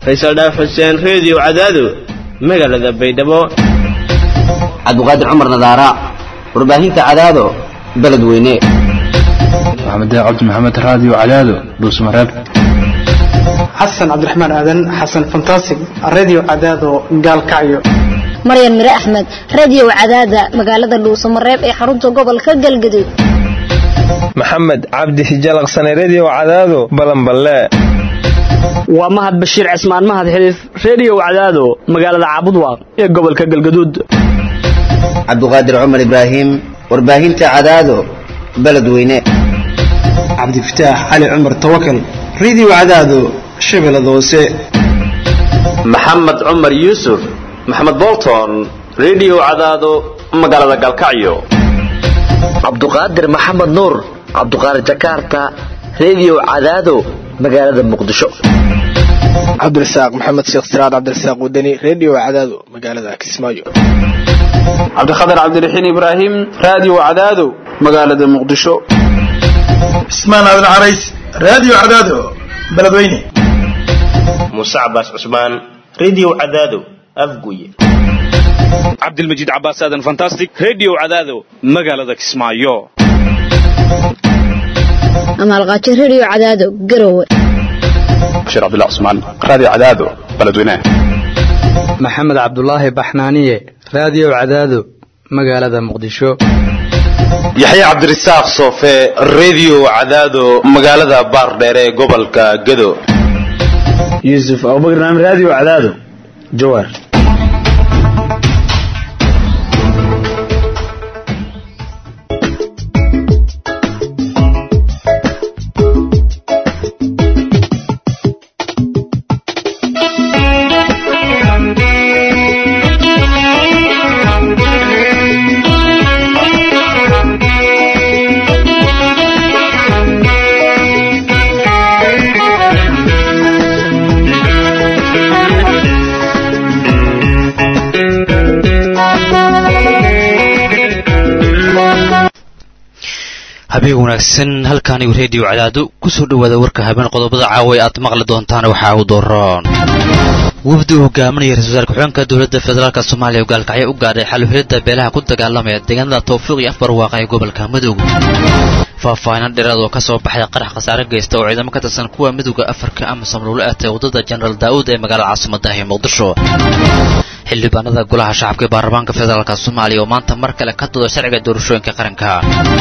faysal dhaaf xuseen reediyo cadaado magaalada baydhabo cabdiqaadir cumar nadaara warbaahinta cadaado beledweyne maxamed cabdi maxamed raadiyo cadaado dhuusmareeb xasan cabdiraxmaan aadan xasan fantasig radio cadaado gaalkacyo maryan mire axmed radio cadaada magaalada dhuusamareeb ee xarunta gobolka galgaduud maxamed cabdi hijalaqsane redio cadaado balanballe waa mahad bashiir cismaan mahad xiliif redio cadaado magaalada caabudwaaq ee gobolka galgaduud cabdiqaadir cumar ibraahim warbaahinta cadaado beledweyne cabdifataax cali cumar tawakal radio cadaado shabeellada hoose maxamed cumar yuusuf maxamed bolton redio cadaado magaalada galkacyo cabduqaadir maxamed nuur cabduqaadir jakarta redio cadaado magaalada muqdisho cabdirasaaq maxamed sheekh siraad cabdirasaaq wadani redio cadaado magaalada kismaayo cabdikhatar cabdiraxiin ibraahim radio cadaado magaalada muqdisho cismaan aadan carays radio cadaado beledweyne muuse cabaas cusmaan redio cadaado afguye cabdilmajiid cabaas aadan fantastic redio cadaado magaalada kismaayo amaalqaajo redio cadaado garowe bashiir cabdullah cusmaan radio cadaado beledweyne maxamed cabdulaahi baxnaaniye radio cadaado magaalada muqdisho yaxya cabdirasaaq soofe redio cadaado magaalada baardheere ee gobolka gado yuusuf abubakar naam radio cadaado jawaar habeen wanaagsan halkaanigu reediyo cadaado ku soo dhowaada warka habeen qodobada caawa ee aad maqli doontaan waxaa u dooron wafdi uu hogaaminaya ra-isul wasaarka xubeenka dowladda federaalk soomaaliya oo gaalkacyo u gaadhay xaluhelada beelaha ku dagaalamaya deegaanada tawfiiq iyo afbarwaaqa ee gobolka madowga faahfaahinan dheeraad oo ka soo baxay qarax khasaare geysta oo ciidamo ka tirsan kuwa midowda afarka amisom loola aatay waddada jenaraal daa'uud ee magaalada caasimadda ee muqdisho xildhibaanada golaha shacabka ee baarlamaanka federaalk soomaaliya oo maanta mar kale ka dooda sharciga doorashooyinka qaranka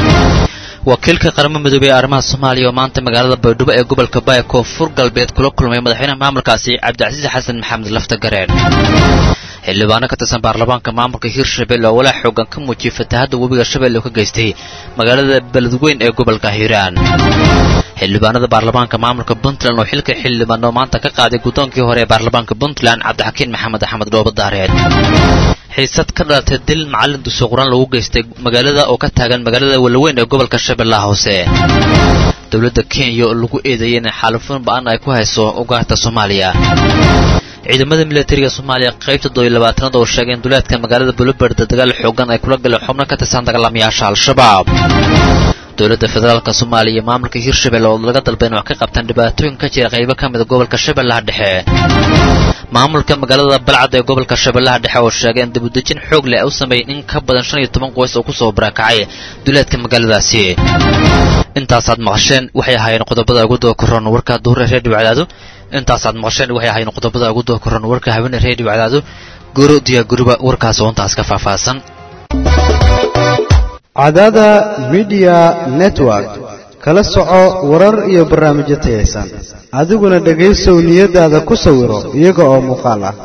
wakiilka qaramo midoobey ee arrimaha soomaaliya oo maanta magaalada baydhabo ee gobolka baaya koonfur galbeed kula kulmay madaxweynaha maamulkaasi cabdicasiis xasan maxamed laftagareen xildhibaano ka tirsan baarlamaanka maamulka hiirshabelle oo walaac xoogan ka muujiyey fatahadda webiga shabeelle oo ka geystay magaalada beledweyn ee gobolka hiiraan xildhibaanada baarlamaanka maamulka puntland oo xilka xildhibaano maanta ka qaaday guddoonkii hore ee baarlamaanka puntland cabdixakiin maxamed axmed dhoobadaareed xiisad ka dhalatay dil macallin dusuuquraan lagu geystay magaalada oo ka taagan magaalada walaweyn ee gobolka shabeellaha hoose dowladda kenya oo lagu eedeeyay inay xaalufin ba-an ay ku hayso ugaarta soomaaliya ciidamada militariga soomaaliya qaybta dooiyo labaatanaad oo sheegay in duleedka magaalada buloberde dagaal xoogan ay kula galeen xubno ka tirsan dagaalamayaasha al-shabaab dowladda federaalk soomaaliya iyo maamulka hiirshabelle oo laga dalbay in wax ka qabtaan dhibaatooyin ka jira qaybo ka mida gobolka shabeellaha dhexe maamulka magaalada balcad ee gobolka shabeellaha dhexe oo sheegay in dibudejin xoog leh ay u sameeyeen in ka badan shan iyo toban qoys oo kusoo barakacay duleedka magaaladaasi intaasaad maqasheen waxay ahaayeen qodobada ugu doo koron warka duhure reediyo cadaado intaasaad maqasheen waxay ahaayeen qodobada ugu doo koron warka habeene reediyo cadaado goro diyaaguriba warkaas oo intaas ka faahfaahsan cadaada midiya network kala soco warar iyo barnaamijyo tayaysan adiguna dhegaysow niyadaada ku sawiro iyaga oo muuqaal ah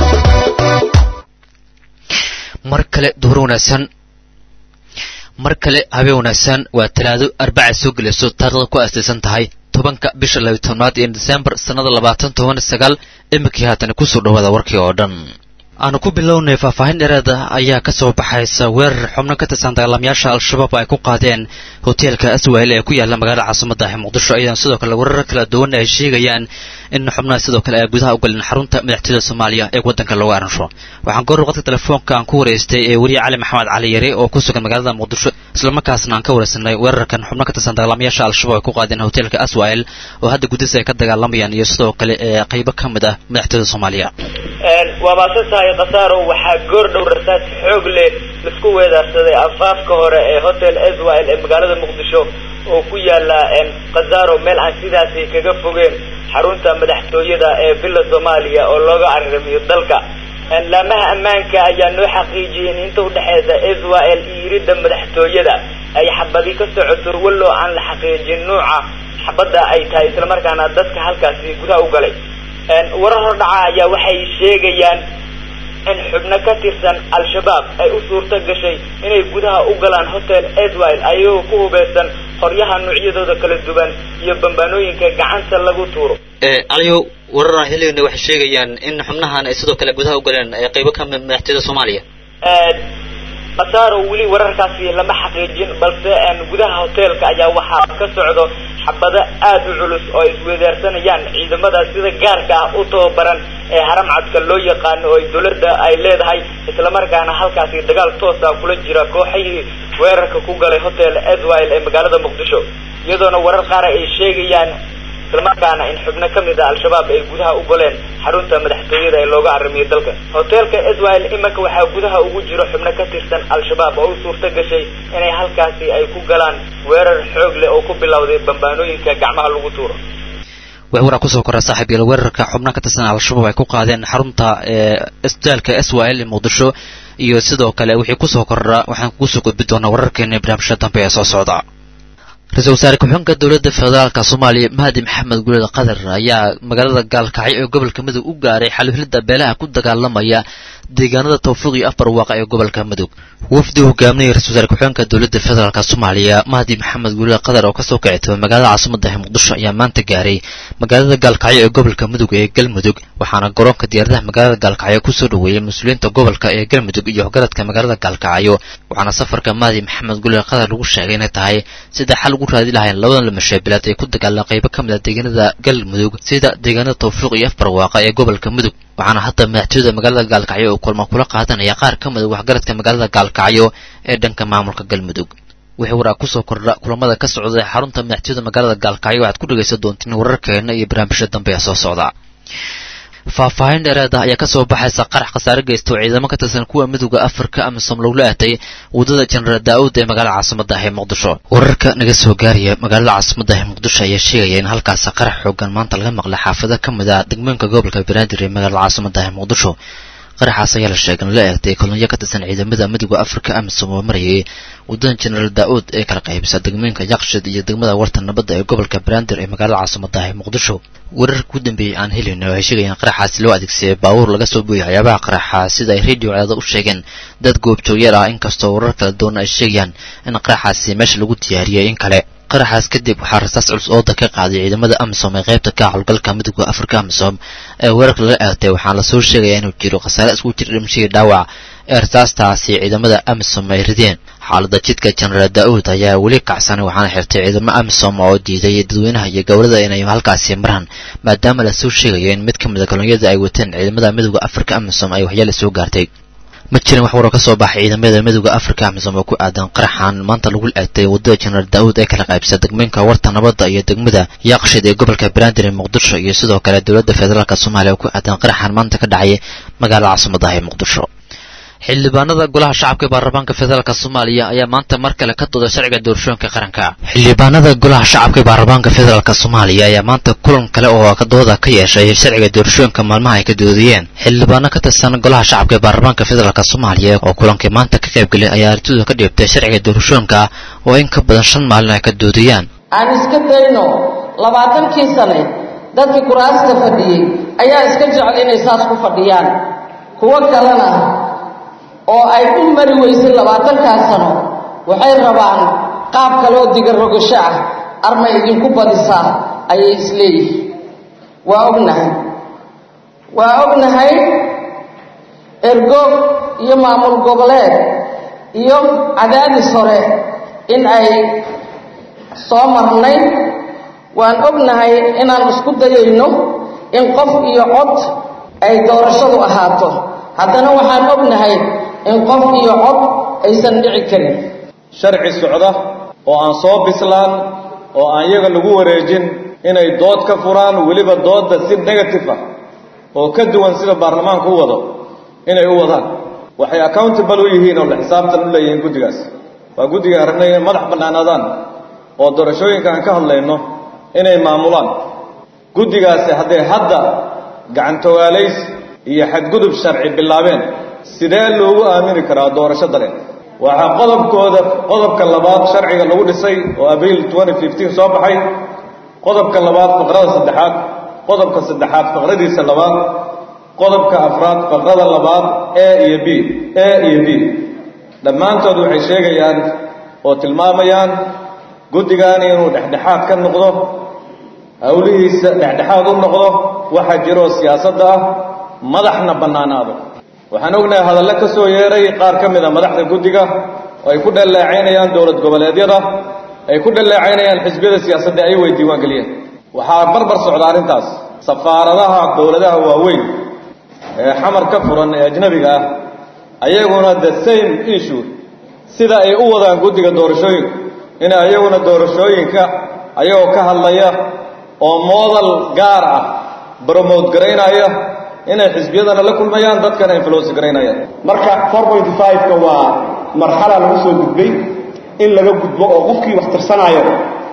mar kale duhur wanaagsan mar kale habeen wanaagsan waa talaado arbaca soo gelayso taarikhda ku aastaysan tahay tobanka bisha labiy tobnaad ee disembar sannada labaatan toban sagaal iminkii haatan kusoo dhawaada warkii oo dhan aanu ku bilownay faahfaahin dheeraada ayaa ka soo baxaysa weerar xubno ka tirsan dagaalamayaasha al-shabaab ay ku qaadeen hoteelka aswayl ee ku yaala magaalada caasimada ah muqdisho ayaan sidoo kale warar kala duwan ay sheegayaan in xubnaha sidoo kale ay gudaha u galeen xarunta madaxtooyada soomaaliya ee waddanka looga aransho waxaan goor waqti telefoonka aan ku wareystay ee weriye cali maxamed cali yare oo ku sugan magaalada muqdisho islamarkaasna aan ka wareysanay weerarkan xubno ka tirsan dagaalamayaasha al-shabaab ay ku qaadeen hoteelka aswayl oo hadda guddiisa ay ka dagaalamayaan iyo sidoo kale ee qaybo ka mid ah madaxtooyada soomaaliya waa maasan tahay khasaaro waxaa goor dhow rasaas xoog leh laisku weedaarsaday afaafka hore ee hotel aswil ee magaalada muqdisho oo ku yaala khasaaro meel aan sidaasi kaga fogeen xarunta madaxtooyada ee villa soomaaliya oo looga carramiyo dalka laamaha ammaanka ayaa noo xaqiijiyey in inta udhexeysa aswil iyo yiridda madaxtooyada ay xabadi ka socoto wallow aan la xaqiijin nuuca xabadda ay tahay islamarkaana dadka halkaasi gudaha u galay warar hordhaca ayaa waxay sheegayaan in xubno ka tirsan al-shabaab ay u suurto gashay inay gudaha u galaan hotel aswil ayagoo ku hubeysan qoryaha noocyadooda kala duwan iyo bambaanooyinka gacanta lagu tuuro aliyo wararaan helayna waxay sheegayaan in xubnahan ay sidoo kale gudaha u galeen qaybo ka mid madaxtooyada soomaaliya khasaaro weli wararkaasi lama xaqiijin balse gudaha hoteelka ayaa waxaa ka socdo xabado aad u culus oo ay isweedaarsanayaan ciidamada sida gaarka ah u tababaran ee haramcadka loo yaqaano oo dowladda ay leedahay islamarkaana halkaasi dagaal toosa kula jira kooxihii weerarka ku galay hotel aswil ee magaalada muqdisho iyadoona warar qaar ay sheegayaan islamarkaana in xubno ka mid a al-shabaab ay gudaha u goleen xarunta madaxtooyada ee looga caramiyo dalka hoteelka aswil imanka waxaa gudaha ugu jiro xubno ka tirsan al-shabaab oo u suurto gashay inay halkaasi ay ku galaan weerar xoog leh oo ku bilowday bambaanooyinka gacmaha lagu tuuro wax waraa kusoo korra saaxiib yael weerarka xubno ka tirsan al-shabaab ay ku qaadeen xarunta isbitaalka aswil ee muqdisho iyo sidoo kale wixii kusoo korra waxaan kugu soo gudbi doonaa wararkeena barnaamijka dambe ee soo socda ra-iisul wasaare ku-xigeenka dowladda federaalka soomaaliya mahdi maxamed guuled qadar ayaa magaalada gaalkacyo ee gobolka mudug u gaaray xaluhilida beelaha ku dagaalamaya deegaanada tawfiiq iyo afar waaqa ee gobolka mudug wafdi hogaaminaya ra-isul wasaare ku-xigeenka dowladda federaalka soomaaliya mahdi maxamed guuled qadar oo kasoo kicitay magaalada caasimada ah muqdisho ayaa maanta gaaray magaalada gaalkacyo ee gobolka mudug ee galmudug waxaana garoonka diyaaradaha magaalada gaalkacyo kusoo dhaweeyay mas-uuliyiinta gobolka ee galmudug iyo waxgaradka magaalada gaalkacyo waxaana safarka mahdi maxamed guuled qadar lagu sheegay inay tahay sida xal ugu raadi lahayn labadan lamasheebilaad ee ku dagaala qaybo ka mid a deegaanada galmudug sida deegaanada tawfiiq iyo afbarwaaqa ee gobolka mudug waxaana hadda madaxtooyada magaalada gaalkacyo oo kulma kula qaadanaya qaar ka mid a waxgaradka magaalada gaalkacyo ee dhanka maamulka galmudug wixii waraa kusoo kordha kulamada ka socda xarunta madaxtooyada magaalada gaalkacyo waxaad ku dhegaysan doontiin wararkeena iyo barnaamijya dambe ee soo socda faahfaahin dheeraad ah ayaa kasoo baxaysa qarax khasaare geysta oo ciidamo ka tirsan kuwa midooda afrika amisom lagula aatay waddada jenaraal daa'uud ee magaalada caasimada ah ee muqdisho wararka naga soo gaaraya magaalada caasimada ah ee muqdisho ayaa sheegaya in halkaasi qarax xoogan maanta laga maqlay xaafado ka mid ah degmooyinka gobolka banaadir ee magaalada caasimada ah ee muqdisho qaraxaas ayaa la sheegay in la eegtay kolonyo ka tirsan ciidamada midooda afrika amisom oo marayay wadada jenaraal daa'uud ee kala qaybisa degmooyinka yaqshid iyo degmada warta nabadda ee gobolka banaadir ee magaalada caasimada ah ee muqdisho wararka ugu dambeeyey aan helayno waxay sheegayaan qaraxaasi loo adeegsaday baabuur laga soo booyay waxyaabaha qaraxa sida ay radio cadaada u sheegeen dad goobjoogyar ah inkastoo warar kala duwan ay sheegayaan in qaraxaasi meesha lagu diyaariyey in kale qaraxaas kadib waxaa rasaas culus ooda ka qaaday ciidamada amisom ee qaybta ka howlgalka midooda afrika amisom ee weerarka laga aatay waxaana lasoo sheegayaa inuu jiro khasaare isku jira dhimashadii dhaawac ee rasaastaasi ciidamada amisom ay rideen xaalada jidka jenaraal daa'uud ayaa weli kacsanay waxaana xirtay ciidamo amisom oo diiday dadweynaha iyo gowrada inay halkaasi maraan maadaama lasoo sheegayo in mid ka mid a kolonyada ay wateen ciidamada midooda afrika amisom ay waxyaala soo gaartay ma jirin wax waroo ka soo baxay ciidamada midooda afrika amisom oo ku aadan qaraxan maanta lagu eegtay waddada jenaraal daa'uud ee kala qaybsa degmooyinka warta nabadda iyo degmada yaaqshid ee gobolka banaadir ee muqdisho iyo sidoo kale dowladda federaalk soomaaliya oo ku aadan qaraxan maanta ka dhacay magaalada caasimada ah ee muqdisho xildhibaanada golaha shacabka ee baarlamaanka federaalk soomaaliya ayaa maanta mar kale ka dooda sharciga doorashooyinka qaranka xildhibaanada golaha shacabka ee baarlamaanka federaalk soomaaliya aayaa maanta kulan kale oo dooda ka yeeshay sharciga doorashooyinka maalmaha ay ka doodayeen xildhibaano ka tirsan golaha shacabka ee baarlamaanka federaalk soomaaliya oo kulankii maanta ka qaybgelay ayaa arritooda ka dhiibtay sharciga doorashooyinka oo in ka badan shan maalin ay ka doodayaan aan iska dayno labaatankii sane dadkii kuraasta fadhiyey ayaa iska jecel inay saas ku fadhiyaan kuwo kalena oo ay u mari weysay labaatankaas sano waxay rabaan qaab kaloo diga rogasho ah arma idinku badisaa ayay isleeyihiin waa ognahay waa ognahay ergoog iyo maamul goboleed iyo cadaadis hore in ay soo marnay waan ognahay inaan isku dayayno in qof iyo cod ay doorashadu ahaato haddana waxaan ognahay in qof iyo cod aysan dhici karin sharci socda oo aan soo bislaan oo aan iyaga lagu wareejin inay dood ka furaan weliba doodda si negative ah oo ka duwan sida baarlamaanku u wado inay u wadaan waxay accountable u yihiin oo la xisaabtan u leeyihiin guddigaas waa guddiga aragnay inay madax bannaanaadaan oo doorashooyinka aan ka hadlayno inay maamulaan guddigaasi hadday hadda gacantogaalays iyo xadgudub sharci bilaabeen sidee loogu aamini karaa doorasho daleen waxaa qodobkooda qodobka labaad sharciga lagu dhisay oo abriil soo baxay qodobka labaad faqrada saddexaad qodobka saddexaad faqradiisa labaad qodobka afraad faqrada labaad a iyo b a iyo b dhammaantood waxay sheegayaan oo tilmaamayaan guddigaani inuu dhexdhexaad ka noqdo howlihiisa dhexdhexaad u noqdo waxa jiroo siyaasadda ah madaxna bannaanaado waxaan ognahay hadallo ka soo yeeray qaar ka mid a madaxda guddiga oo ay ku dhaleecaynayaan dowlad goboleedyada ay ku dhaleecaynayaan xisbiyada siyaasadda ay way diiwaan geliyeen waxaa barbar socda arrintaas safaaradaha dowladaha waaweyn ee xamar ka furan ee ajnabiga ah ayaguna the same issue sida ay u wadaan guddiga doorashooyinka in ayaguna doorashooyinka ayagoo ka hadlaya oo moodal gaar ah bromote garaynaya inay xisbiyadana la kulmayaan dadkana influence garaynayaan marka ka waa marxala lagu soo gudbay in laga gudbo oo qofkii wax tirsanaayo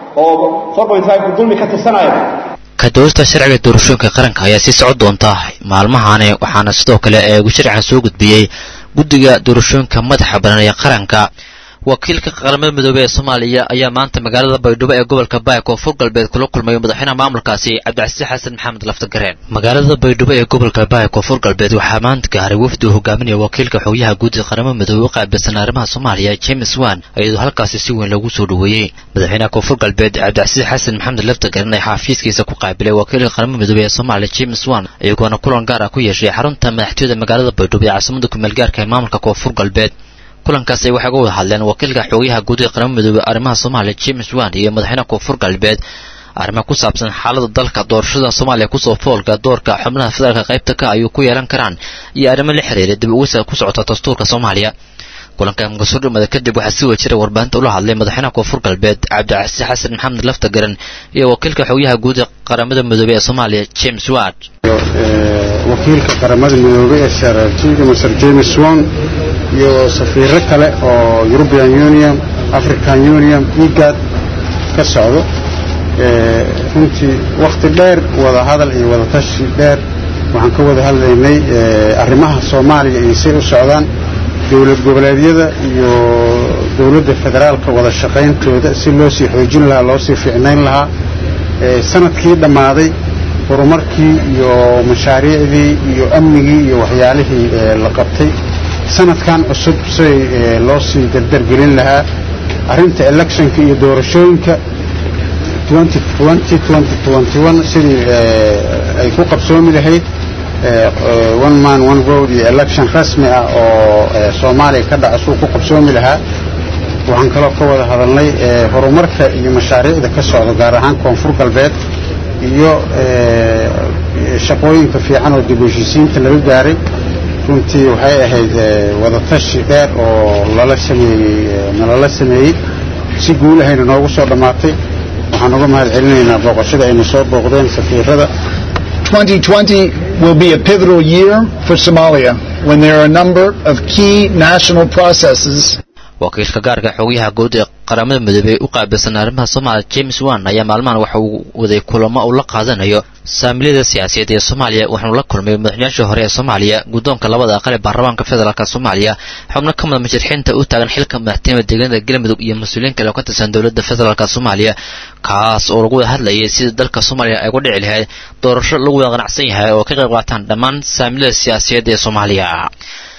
oo dulmi ka tirsanaayo kadowista sharciga doorashooyinka qaranka ayaa sii socon doonta maalmahani waxaana sidoo kale eegu sharcigan soo gudbiyey guddiga doorashooyinka madaxa banan ee qaranka wakiilka qaramada midoobey ee soomaaliya ayaa maanta magaalada baydhabo ee gobolka baay koonfur galbeed kula kulmayo madaxweynaha maamulkaasi cabdicasiis xasan maxamed laftagareen magaalada baydhabo ee gobolka baay koonfur galbeed waxaa maanta gaaray wafdi uu hogaaminaya wakiilka xogyaha guud ee qaramada midoobey u qaabilsan arrimaha soomaaliya james wan iyadoo halkaasi si weyn loogu soo dhoweeyey madaxweynaha koonfur galbeed cabdicasiis xasan maxamed laftagareen ay xaafiiskiisa ku qaabilay wakiilka qaramada midoobey ee soomaaliya james wan iyagoona kulan gaar ah ku yeeshay xarunta madaxtooyada magaalada baydhabo ee caasimada kumeelgaarka ee maamulka koonfur galbeed kulankaasi waxay uga wada hadleen wakiilka xoogayaha guud ee qaramada midoobey arrimaha soomaaliya james wan iyo madaxweynaha koonfur galbeed arrimo ku saabsan xaalada dalka doorashada soomaaliya kusoo foolka doorka xubnaha federaalka qaybta ka ayuu ku yeelan karaan iyo arrimo la xiriira dib ugisa ku socota dastuurka soomaaliya kulankan kasoo dhamaada kadib waxaa si wajira warbaahinta ula hadlay madaxweynaha koonfur galbeed cabdicasiis xasan maxamed laftagaran iyo wakiilka xogyaha guud ee qaramada midoobey ee soomaaliya james ward wakiilka qaramada midoobey ee shararjiga mr james wong iyo safiiro kale oo european union african union egad ka socdo runtii wakhti dheer wada hadal iyo wada tashi dheer waxaan ka wada hadlaynay arrimaha soomaaliya iyo say u socdaan dowlad goboleedyada iyo dowladda federaalka wada shaqayntooda si loo sii xoojin lahaa loo sii fiicnayn lahaa sanadkii dhammaaday horumarkii iyo mashaariicdii iyo amnigii iyo waxyaalihii la qabtay sanadkan cusub siday loo sii dardargelin lahaa arrinta electionka iyo doorashooyinka sidii ay ku qabsoomi lahayd one man one vote iyo election rasmi ah oo soomaaliya ka dhaca suu ku qabsoomi lahaa waxaan kaloo ka wada hadalnay horumarka iyo mashaariicda ka socda gaar ahaan koonfur galbeed iyo shaqooyinka fiican oo dib u heshiisiinta laga gaaray runtii waxay ahayd wadatashi dheer oo lala sameeyey nalala sameeyey si guulahayna noogu soo dhammaatay waxaan uga mahad celinaynaa booqashada ayna soo booqdeen safiirada 2020 will be a pivotal year for Somalia when there are a number of key national processes wakiilka gaarka xogyaha guud ee qaramada midoobey u qaabilsan arrimaha soomaaliya james wan ayaa maalmahan waxa uu waday kulamo uu la qaadanayo saamiliyada siyaasiyaed ee soomaaliya waxaanu la kulmay madaxweynaashii hore ee soomaaliya guddoonka labada aqal ee baarlamaanka federaalk soomaaliya xubno ka mida masharixiinta u taagan xilka madaxtinimada deegaanada galmudug iyo mas-uuliyiin kale oo ka tirsan dowladda federaalk soomaaliya kaas oo lagu wada hadlayay sida dalka soomaaliya ay uga dhici lahayd doorasho lagu wada qanacsan yahay oo ka qayb qaataan dhammaan saamiliyada siyaasiyaed ee soomaaliya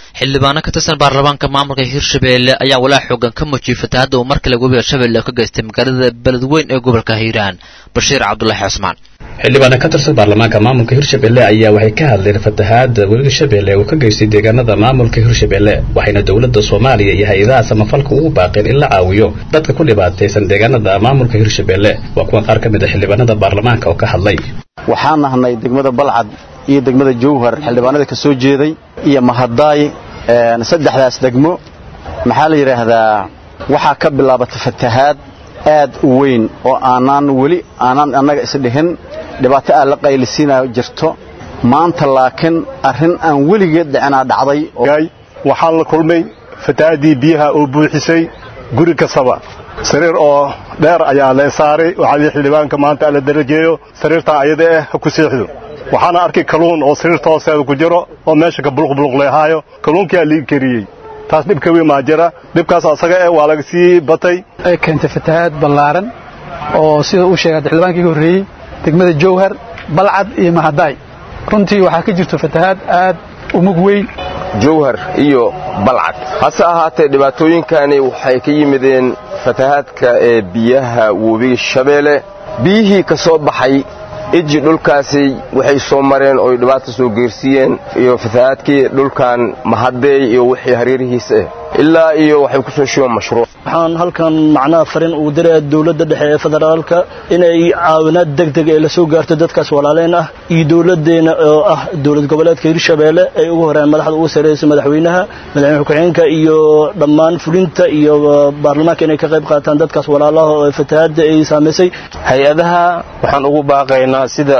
xildhibaano ka tirsan baarlamaanka maamulka hirshabeelle ayaa walaa xoogan ka muujiyey fatahaadda uu mar kale webiga shabeelle ka geystay magaalada beledweyn ee gobolka hiiraan bashiir cabdulaahi cusmaan xildhibaana ka tirsan baarlamaanka maamulka hirshabelle ayaa waxay ka hadleen fatahaada webiga shabeelle uu ka geystay deegaanada maamulka hirshabelle waxayna dowladda soomaaliya iyo hay-adaha samafalka ugu baaqeen in la caawiyo dadka ku dhibaataysan deegaanada maamulka hirshabelle waa kuwan qaar ka mid a xildhibaanada baarlamaanka oo ka hadlay waxaan nahnay degmada balcad iyo degmada jowhar xildhibaanada ka soo jeeday iyo mahadaay saddexdaas degmo maxaa la yidhaahdaa waxaa ka bilaabatay fatahaad aad u weyn oo aanaan weli aanaan annaga isdhihin dhibaato aan la qaylisiinaa jirto maanta laakiin arrin aan weligeed dhicinaa dhacday waxaan la kulmay fatahaaddii biyaha oo buuxisay guri kastaba sariir oo dheer ayaa lee saaray waxaa lii xildhibaanka maanta alla darajeeyo sariirtaa ayada ah ha ku seexdo waxaana arkay kalluun oo sariirta hoosteeda ku jiro oo meesha ka buluqbuluqleehaayo kalluunkiyaa lii kariyey taas dhibka weyn maa jira dhibkaas asaga eh waa laga sii batay ay keentay fatahaad ballaaran oo sida uu sheegay xildhibaankii ka horreeyey degmada jowhar balcad iyo mahadaay runtii waxaa ka jirto fatahaad aad u mug weyn jowhar iyo balcad hase ahaatee dhibaatooyinkani waxay ka yimideen fatahaadka ee biyaha webiga shabeelle biyihii ka soo baxay iji dhulkaasi waxay soo mareen oo dhibaata soo geersiiyeen iyo fatahaadkii dhulkan mahadeey iyo wixii hareerihiisa ah ilaa iyo waxay ku soo shubeen mashruuc waxaan halkan macnaha farin ugu diraa dowladda dhexe ee federaalka inay caawinaad degdeg ee la soo gaarto dadkaas walaaleyn ah iyo dowladdeena oo ah dowlad goboleedka hirshabeelle ay ugu horeen madaxda ugu sarreysa madaxweynaha madaxweyne ku-xigeenka iyo dhammaan fulinta iyo baarlamaanka inay ka qayb qaataan dadkaas walaalaha oo fatahaadda ay saamaysay hay-adaha waxaan ugu baaqaynaa sida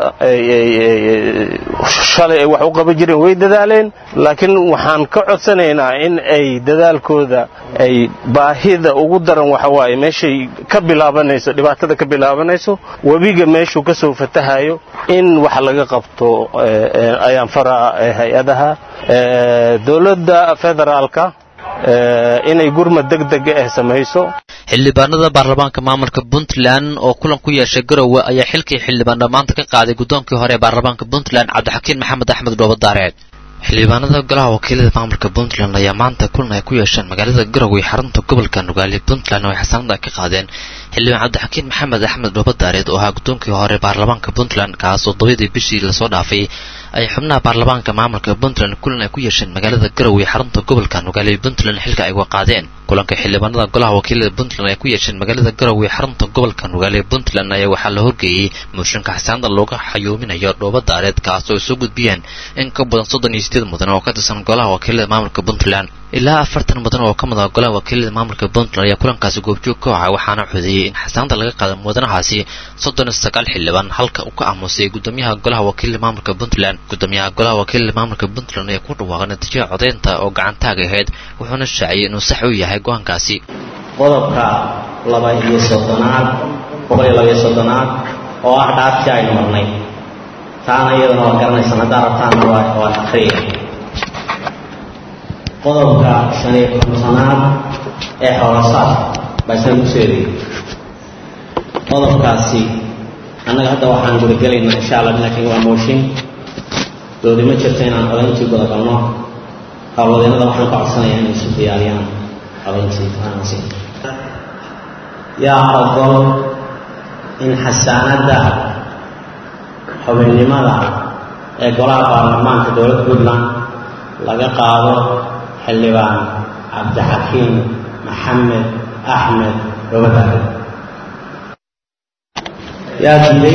shalay ay wax u qaban jireen way dadaaleen laakiin waxaan ka codsanaynaa in ay dadaalkooda ay baahida ugu daran waxa waaye meeshay ka bilaabanayso dhibaatada ka bilaabanayso webiga meeshuu ka soo fatahayo in wax laga qabto ayaan faraa hay-adaha dowladda federaalka inay gurmad degdeg ah samayso xildhibaanada baarlamaanka maamulka puntland oo kulan ku yeeshay garowe ayaa xilkii xildhibaan dhammaanta ka qaaday guddoonkii hore ee baarlamaanka puntland cabdixakiin maxamed axmed dhoobadaareed xildhibaanada golaha wakiilada maamulka puntland ayaa maanta kulan ay ku yeesheen magaalada garowe xarunta gobolka nugaali puntland oo ay xasanada ka qaadeen xildhibaan cabdixakiin maxamed axmed dhoobadaareed oo ahaa guddoonkii hore baarlamaanka puntland kaasoo todobadii bishii lasoo dhaafay ay xubnaha baarlamaanka maamulka puntland kulan ay ku yeesheen magaalada garowe xarunta gobolka nugaali puntland xilka ay qaadeen kulanka xildhibaanada golaha wakiilada puntland ay ku yeesheen magaalada garowe xarunta gobolka nugaali puntland ayaa waxaa la horgeeyey mooshinka xasaanada looga xayuuminayo dhoobadaareed kaasoo ay soo gudbiyeen in ka badan soddon iyo sideed mudan oo ka tirsan golaha wakiilada maamulka puntland ilaa afartan mudan oo ka mid ah golaha wakiilada maamulka puntland ayaa kulankaasi goobjoog ka waxa waxaana codeeyey in xasaanada laga qaado mudanahaasi soddon iyo sagaal xildhibaan halka uu ka aamusay gudoomiyaha golaha wakiilada maamulka puntland gudoomiyaha golaha wakiilada maamulka puntland ayaa ku dhawaaqay natiijada codeynta oo gacantaag ahayd wuxuuna shaaciyey inuu sax u yahay go-aankaasi qodobka laba iyo soddonaad boqol iyo laba iyo soddonaad oo ah dhaaftii aynu marnay taana iyadana waa garanaysaan haddaa rabtaana waa waa akhriya qodobka shan iyo kontonaad ee xoolasaad baa isna lagu soo eegay qodobkaasi annaga hadda waxaan gudagelaynaa insha allah laakiin waa mooshin doodi ma jirto inaan codayntii gudagalno howlwadeennada waxaan ka codsanayaa inay isu diyaariyaan codayntii aansi yaa ogol in xasaanadda xubinnimada ee golaha baarlamaanka dowladda puntland laga qaado xildhibaan cabdixakiim maxamed axmed robadaare yaa diiday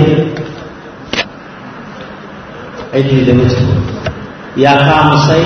cid diiday ma jirto yaa ka aamusay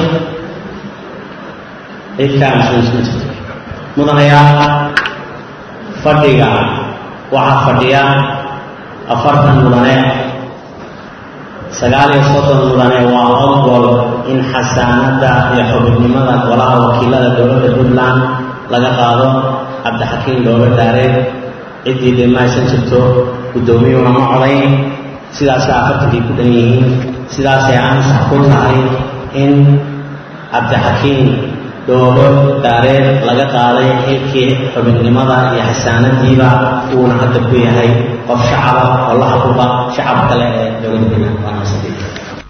cid ka aamusay ma jirto mudanayaa fadhiga waxaa fadhiya afartan mudane sagaal iyo soddon mudane waa ogol in xasaanadda iyo xubinnimada golaha wakiilada dowladda puntland laga qaado cabdixakiim dhoobadaare ciddii dee ma aysan jirto guddoomiyuhuna ma codayn sidaasay afartankii ku dhan yihiin sidaasay ansax ku tahay in cabdixakiim dhoobo daareed laga qaaday xilkii xubinnimada iyo xasaanadiiba uuna hadda ku yahay qof shacaba oo la xuquuqa shacab kale ee dowladda puntland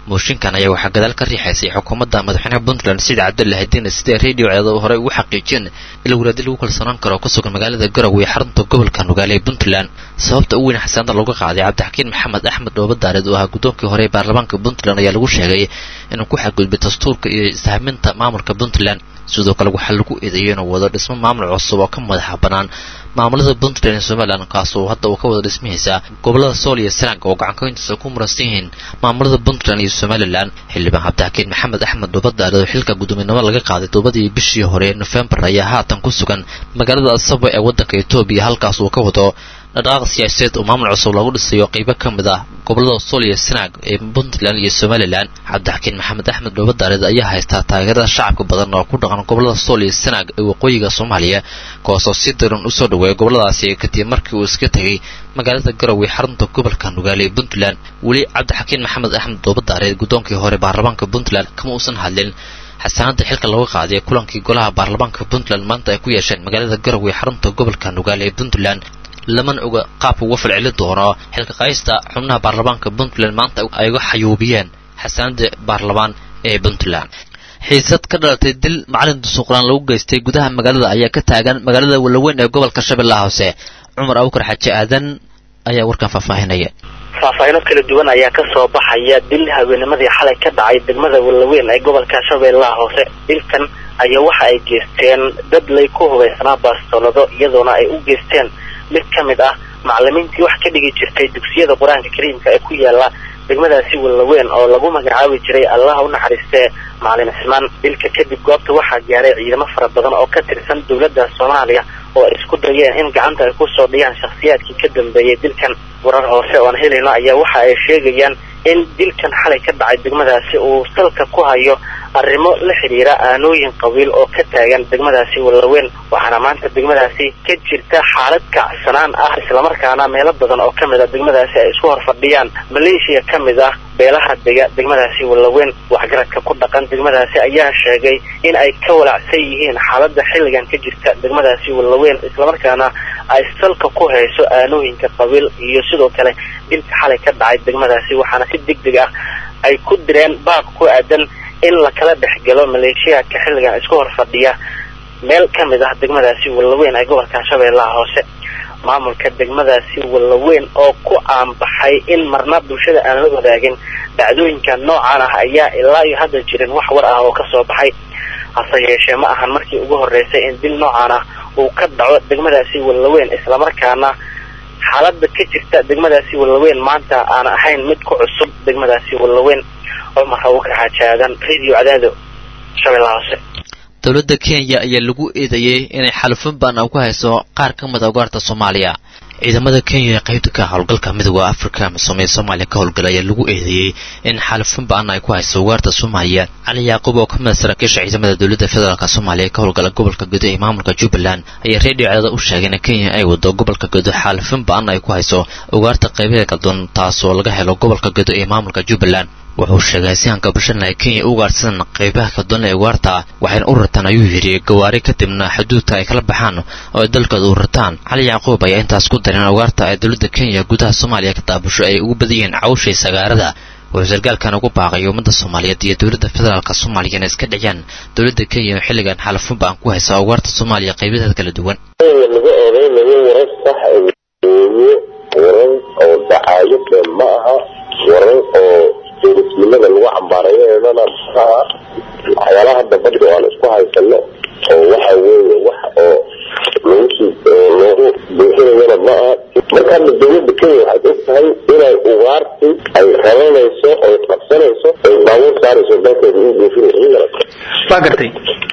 mooshinkan ayaa waxaa gadaal ka riixaysay xukuumadda madaxweynaha puntland sida cabdullahi diine sida radio cadaado horey ugu xaqiijiyeen in lawaraadi lagu kalsoonaan karo oo ku sugan magaalada garowe ee xarunta gobolka nugaale ee puntland sababta ugu weyn xasaanada looga qaaday cabdixakiin maxamed axmed dhoobadaareed oo ahaa guddoonkii hore ee baarlamaanka puntland ayaa lagu sheegay inuu ku xadgudbay dastuurka iyo isahminta maamulka puntland sidoo kale waxaa lagu eedeeyay inuu wado dhismo maamul cusub oo ka madaxa bannaan maamulada puntland ee somalilan kaasoo hadda uu ka wada dhismihiisa gobolada sool iyo sanaag oo gacankoyntiisa ku muransan yihiin maamulada puntland iyo somalilan xildhibaan cabdixakiin maxamed axmed dhoobadaare oo xilka guddoominimo laga qaaday toobadii bishii hore ee nofembar ayaa haatan ku sugan magaalada asabo ee waddanka etoobiya halkaas uu ka wado dhaqdhaqaaq siyaasadeed oo maamul cusub lagu dhisayo qaybo ka mid ah gobolada sool iyo sanaag ee puntland iyo somalilan cabdixakiin maxamed axmed dhoobadaareed ayaa haystaa taageerada shacabka badan oo ku dhaqan gobolada sool iyo sanaag ee waqooyiga soomaaliya kuwaasoo si daran usoo dhaweeya goboladaasi kadib markii uu iska tegey magaalada garowe xarunta gobolka nugaale ee puntland weli cabdixakiin maxamed axmed dhoobadaareed guddoonkii hore baarlamaanka puntland kama uusan hadlin xasaanada xilka looga qaaday kulankii golaha baarlamaanka puntland maanta ay ku yeesheen magaalada garowe xarunta gobolka nugaale ee puntland lamana oga qaabka uga falcelin doono xilka qaysta xubnaha baarlamaanka puntland maanta ay uga xayuubiyeen xasaanada baarlamaan ee puntland xiisad ka dhalatay dil macalin dusuqraan lagu geystay gudaha magaalada ayaa ka taagan magaalada walaweyn ee gobolka shabeellaha hoose cumar abukar xaji aadan ayaa warkan faahfaahinaya faahfaahino kala duwan ayaa ka soo baxaya dil haweennimadii xalay ka dhacay degmada walaweyn ee gobolka shabeellaha hoose dilkan ayaa waxa ay geysteen dad lay ku hubaysanaa baastolado iyadoona ay u geysteen mid ka mid ah macalimiintii wax ka dhigi jirtay dugsiyada qur-aanka kariimka ee ku yaala degmadaasi walaweyn oo lagu magacaabi jiray allaha u naxariistee macalin cismaan dilka kadib goobta waxaa gaaray ciidamo fara badan oo ka tirsan dowladda soomaaliya oo ay isku dayeen in gacanta ay kusoo dhiyaan shakhsiyaadkii ka dambeeyey dilkan warar hoose oon helayno ayaa waxa ay sheegayaan in dilkan xalay ka dhacay degmadaasi uu salka ku hayo arrimo la xidhiira aanooyin qabiil oo ka taagan degmadaasi walaweyn waxaana maanta degmadaasi ka jirta xaalad kacsanaan ah islamarkaana meelo badan oo ka mid a degmadaasi ay isku hor fadhiyaan maleeshiya ka mid ah beelaha dega degmadaasi walaweyn waxgaradka ku dhaqan degmadaasi ayaa sheegay in ay ka walacsan yihiin xaaladda xilligan ka jirta degmadaasi walaweyn islamarkaana ay salka ku hayso aanooyinka qabiil iyo sidoo kale dilka xalay ka dhacay degmadaasi waxaana si deg deg ah ay ku direen baaq ku aadan in la kala dhexgalo maleeshiyaadka xilligan isku hor fadhiya meel ka mid ah degmadaasi walaweyn ee gobolka shabeellaha hoose maamulka degmadaasi walaweyn oo ku aanbaxay in marna bulshada aan la wadaagin dhacdooyinka noocan ah ayaa ilaa iyo hadda jirin wax war ah oo ka soo baxay hase yeeshee ma ahan markii ugu horreysay in dil noocan ah uu ka dhaco degmadaasi walaweyn islamarkaana xaaladda ka jirta degmadaasi walaweyn maanta aan ahayn mid ku cusub degmadaasi walaweyn cumar abukar xaajaadan radio cadaado shabeellaha hoose dowladda kenya ayaa lagu eedeeyey inay xalufin baan ku hayso qaar ka mid a ugaarta soomaaliya ciidamada kenya ee qaybta ka howlgalka midooda afrika misoomee soomaaliya ka howlgala ayaa lagu eedeeyey in xalufin ba-an ay ku hayso ugaarta soomaaliya cali yacquub oo ka mid a saraakiisha ciidamada dowladda federaalk soomaaliya ee ka howlgala gobolka gudo ee maamulka jubbaland ayaa reediyo cadaada u sheegay in kenya ay wado gobolka gudo xaalufin ba-an ay ku hayso ugaarta qaybaheeda kaldoon taasoo laga helo gobolka gudo ee maamulka jubbaland wuxuu sheegay sihanka bulshadana ay kenya u ugaarsadaan qaybaha kaldoon ee ugaarta waxayna u rartaan ayuu yidhi gawaari kadibna xuduudka ay kala baxaan oo ay dalkooda u rartaan cali yacquub ayaa intaas ku darin ugaarta ay dowladda kenya gudaha soomaaliya ka daabusho ay ugu badan yihiin cawshay sagaarada wuxuu sargaalkan ugu baaqay ummadda soomaaliyeed iyo dowladda federaalk soomaaliya inay iska dhiciyaan dowladda kenya oo xilligan xalafunba aan ku haysa ugaarta soomaaliya qaybadeeda kala duwan laga odaynayo warar sax weeye warar oo dacaayo been ma aha warar oo dowladnimada lagu cambaarayeedana maaha waxyaalaha hadda badda aan isku haysano oo waxa weeye wax oo lagu loogu buuxinayana ma aha marka hadda dowladda kenya waxaad og tahay inay ugaarti ay raranayso oy qabsanayso oy baabuur saarayso dalkeeda u buufinayso waa gartay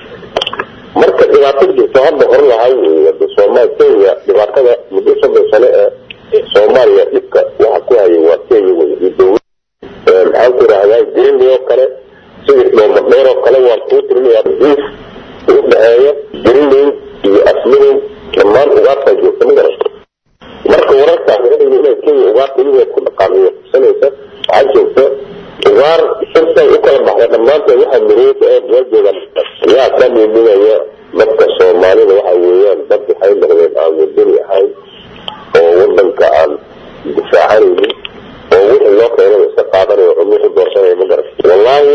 marka dhibaato jirto hadda hor lahaa weeye hadda soomaal kenya dhibaatada muddo soddon sano ee soomaaliya dhibka waxa ku hayay waa kenya wey iyo dowlad maxaan ku idhahdaa greenley oo kale sidii dhoobadheer oo kale waan kuu tirinayaa duuf u dhexeeya greenley iyo asmirin dhammaan ugaartaa joogta ma garata marka wararkaas waxay inay kenya ugaarta iyadeed ku dhaqaamiyo qabsanaysa waxaa joogta ugaar intay u kala baxda dhammaanteed waxaa mureeda ee doojeeda yaa ka dhiidhinaya dadka soomaalida waxa weeyaan dad waxay noqdeen aan wadani ahayn oo wadanka aan difaacanaynin oo wixii loo keenaba iska qaadanayo cunno u doorsanaya ma garata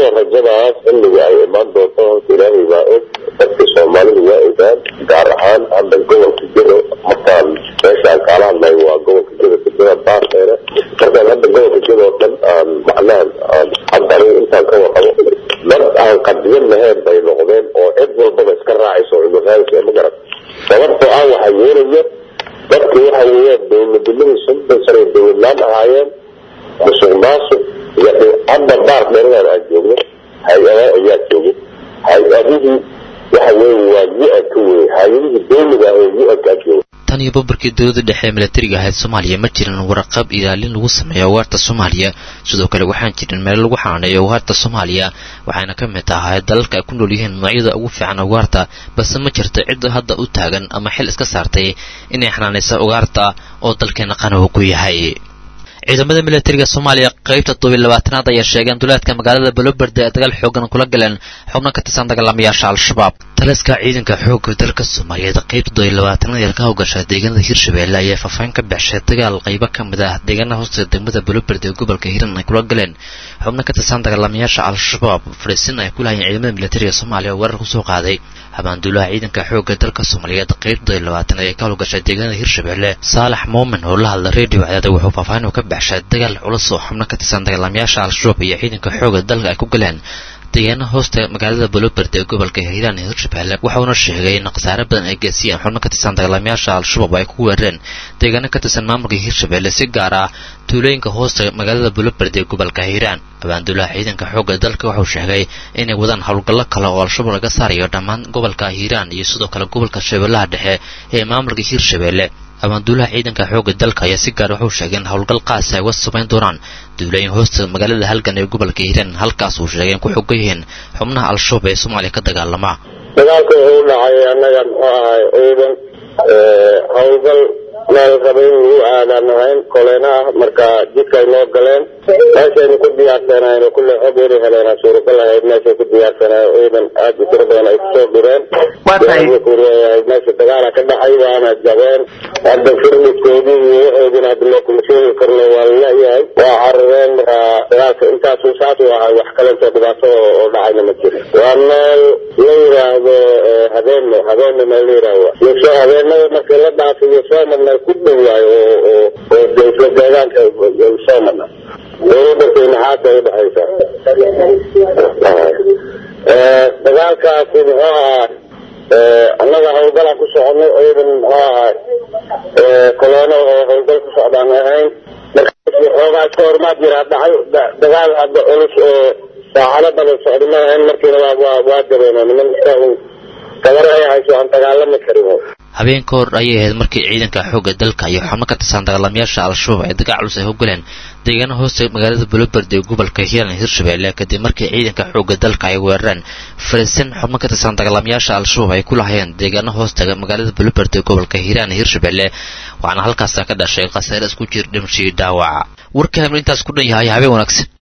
aniga rajadaas xilliga ay imaan doonto horta ilaahay baa og dadka soomaalidu waa ogaan gaar ahaan hadda gobolka gedo markaan meeshaan kaala hadlayo waa gobolka gedo degmada baarkeena markaan hadda gobolka gedo oo dhan aan macnaha aan hadda aniga intaan ka warqabo dad aan qadiyan lahayn bay noqdeen oo cid walbaba iska raacayso cudurraadis ma garan sababtoo ah waxaa yeelaya dadku waxa weeyaan dowladnimadii soddon sano dowladlaan ahaayeen musuq maasuq iyo hadda baar dheeradan aan joogno hay-ada ayaa joogay hay-adihii waxa weeye waa yu-anka wey hay-adihii dowliga ah ee yu-anka jooga tan iyo babarkii dowladda dhexe ee milatariga ahayd soomaaliya ma jirin waraqab ilaalin lagu sameeyo ugaarta soomaaliya sidoo kale waxaan jirin meel lagu xanaaneeyo ugaarta soomaaliya waxayna ka mid tahay dalalka ay ku nool yihiin noocyada ugu fiican ugaarta balse ma jirto cid hadda u taagan ama xil iska saartay inay xanaanaysa ugaarta oo dalkeena qanow ku yahay ciidamada milatariga soomaaliya qaybta todobiy labaatanaad ayaa sheegeen duleedka magaalada baloberde ay dagaal xoogan kula galeen xubno ka tirsan dagaalamayaasha al-shabaab taliska ciidanka xoogga dalka soomaaliyeed qaybta todobiy labaatanaad ee ka howgasha deegaanada hirshabeelle ayaa faahfaahin ka baxshay dagaal qaybo ka mid ah deegaanada hoosta degmada baloberde ee gobolka hiiran ay kula galeen xubno ka tirsan dagaalamayaasha al-shabaab fariisin ay ku lahayeen ciidamada milatariga soomaaliya oo weerar kusoo qaaday habaanduulaha ciidanka xoogga dalka soomaaliyeed qaybta todobiy labaatanaad ee ka howlgasha deegaanada hirshabeelle saalax muumin oo la hadla radio cadaada wuxuu faahfaahin ka baxshay dagaal culus oo xubno ka tirsan dagaalamayaasha al-shabaab iyo ciidanka xoogga dalka ay ku galeen deegaana hoosta magaalada baloberde ee gobolka hiiraan ee hirshabeelle waxauna sheegay in khasaare badan ay geysiyeen xubno ka tirsan dagaalamayaasha al-shabaab ay ku weerareen deegaano ka tirsan maamulka hirshabeelle si gaar ah tuulooyinka hoosta magaalada baloberde ee gobolka hiiraan abaanduulaha ciidanka xoogga dalka wuxuu sheegay inay wadaan howlgallo kale oo al-shabaab laga saarayo dhammaan gobolka hiiraan iyo sidoo kale gobolka shabeellaha dhexe ee maamulka hirshabeelle abaanduulaha ciidanka xoogga dalka ayaa si gaar wuxuu sheegay in howlgal qaasi ay uga samayn doonaan duulooyin hoosta magaalada halgan ee gobolka hiiraan halkaas uu sheegay in ku xogan yihiin xubnaha al-shabaab ee soomaaliya ka dagaalama dagaalka wuxuu dhacay annaga muxuu ahay ciidan howlgal meel raba in lagu aadaan ahayn koleena ah marka jidkay noo galeen meeshaynu ku diyaarsanayno kulle xog yari heleena suuragal ahayd meeshay ku diyaarsanaayo ciidan aad u tiro badan ay kusoo dhireen kuleeyahay meesha dagaala ka dhacay waana jabeen hadda firmidkoodii iyo waxoodina hadda loo kuma sheegi karno waa laleeyahay waa carareen marka dagaalka intaasu saas u ahay wax kalento dhibaato oo dhacayna ma jiro waa meel la yidhaahdo habeeno habeeno meel la yidhaahdo iyo habeenada markii la dhaafo iyo soo marna ku dhow waayo oo oo oo isla deegaanka soo marna dowladda naxaata udhexaysa dagaalkaasi muxuu ahaa annaga howlgalaan ku soconay ciidan muxuu ahaa kolono oo howlgal ku socdaan ahayn markaasi xoogaa iska hormaad jiraa dhacay dagaal hadda culus oo saacado badan socda ma ahayn markiina waa waa waa jabeen niman iska gabar ay hayso aan dagaalami karin habeenka hor ayay ahayd markii ciidanka xoogga dalka iyo xubno ka tirsan dagaalamayaasha al-shabaab ay dagaal culus ay ku galeen deegaana hoosta magaalada buloberde ee gobolka hiiraan hirshabeelle kadib markii ciidanka xoogga dalka ay weerareen fariisin xubno ka tirsan dagaalamayaasha al-shabaab ay ku lahayeen deegaana hoostaga magaalada buloberde ee gobolka hiiraan hirshabeelle waxaana halkaasa ka dhashay khasaare isku jir dhimashii dhaawaca warka habeen intaas ku dhan yahay habeen wanaagsan